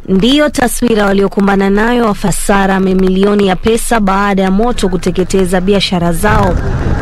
Ndiyo taswira waliokumbana nayo wafasara mamilioni ya pesa baada ya moto kuteketeza biashara zao.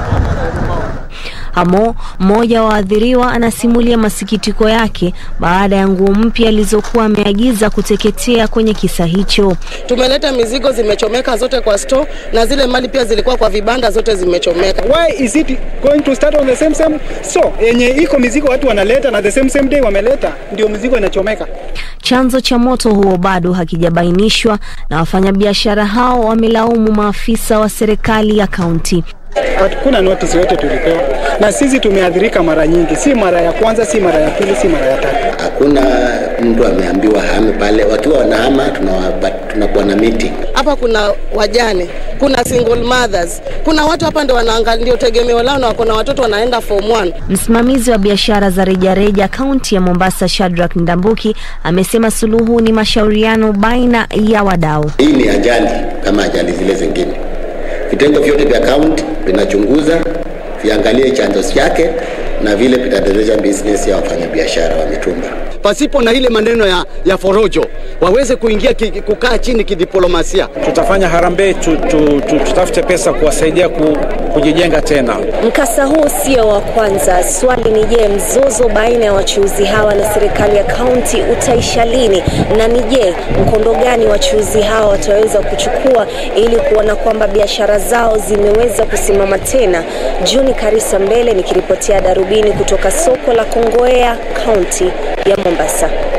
Hamo, mmoja wa waathiriwa, anasimulia masikitiko yake baada ya nguo mpya alizokuwa ameagiza kuteketea kwenye kisa hicho. Tumeleta mizigo zimechomeka zote kwa store, na zile mali pia zilikuwa kwa vibanda zote zimechomeka. Why is it going to start on the same same? So yenye iko mizigo watu wanaleta na the same same day wameleta, ndio mizigo inachomeka. Chanzo cha moto huo bado hakijabainishwa na wafanyabiashara hao wamelaumu maafisa wa serikali ya kaunti. Hakuna notice yote tulipewa, na sisi tumeathirika mara nyingi, si mara ya kwanza, si mara ya pili, si mara ya tatu. Hakuna mtu ameambiwa hame pale, wakiwa wanahama tunakuwa na meeting. Hapa kuna wajane, kuna single mothers, kuna watu hapa ndio wanaangalia, ndio tegemeo lao, na wako na watoto wanaenda form 1. Msimamizi wa biashara za rejareja kaunti ya Mombasa, Shadrack Ndambuki, amesema suluhu ni mashauriano baina ya wadau. Hii ni ajali kama ajali zile zingine. Vitengo vyote vya kaunti vinachunguza, viangalie chanzo chake na vile vitaendeleza business ya wafanyabiashara wa mitumba pasipo na ile maneno ya, ya forojo waweze kuingia ki, kukaa chini kidiplomasia. Tutafanya harambee tu, tu, tu, tutafute pesa kuwasaidia ku, kujijenga tena. Mkasa huu sio wa kwanza. Swali ni je, mzozo baina ya wachuuzi hawa na serikali ya kaunti utaisha lini? Na ni je, mkondo gani wachuuzi hawa wataweza kuchukua ili kuona kwamba biashara zao zimeweza kusimama tena? Juni Karisa Mbele nikiripotia Darubini kutoka soko la Kongowea, kaunti ya Mombasa.